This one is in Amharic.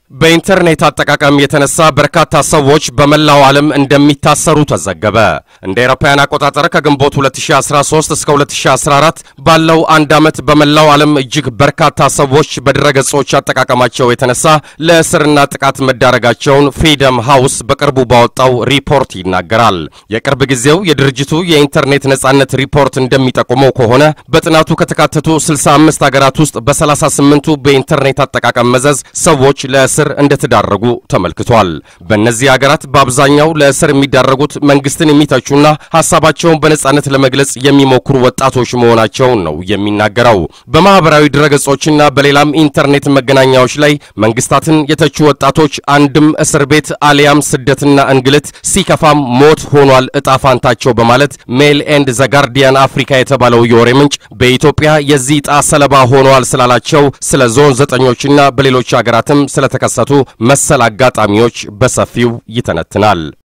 በኢንተርኔት አጠቃቀም የተነሳ በርካታ ሰዎች በመላው ዓለም እንደሚታሰሩ ተዘገበ። እንደ አውሮፓውያን አቆጣጠር ከግንቦት 2013 እስከ 2014 ባለው አንድ ዓመት በመላው ዓለም እጅግ በርካታ ሰዎች በድረገጾች አጠቃቀማቸው የተነሳ ለእስርና ጥቃት መዳረጋቸውን ፍሪደም ሃውስ በቅርቡ ባወጣው ሪፖርት ይናገራል። የቅርብ ጊዜው የድርጅቱ የኢንተርኔት ነጻነት ሪፖርት እንደሚጠቁመው ከሆነ በጥናቱ ከተካተቱ 65 ሀገራት ውስጥ በ38ቱ በኢንተርኔት አጠቃቀም መዘዝ ሰዎች ለእስር እንደተዳረጉ ተመልክቷል። በእነዚህ ሀገራት በአብዛኛው ለእስር የሚዳረጉት መንግስትን የሚተቹና ሀሳባቸውን በነጻነት ለመግለጽ የሚሞክሩ ወጣቶች መሆናቸውን ነው የሚናገረው። በማህበራዊ ድረገጾችና በሌላም ኢንተርኔት መገናኛዎች ላይ መንግስታትን የተቹ ወጣቶች አንድም እስር ቤት አሊያም ስደትና እንግልት ሲከፋም ሞት ሆኗል እጣ ፋንታቸው በማለት ሜል ኤንድ ዘጋርዲያን አፍሪካ የተባለው የወሬ ምንጭ በኢትዮጵያ የዚህ ዕጣ ሰለባ ሆነዋል ስላላቸው ስለ ዞን ዘጠኞችና በሌሎች ሀገራትም ስለተከሰቱ መሰል አጋጣሚዎች በሰፊው ይተነትናል።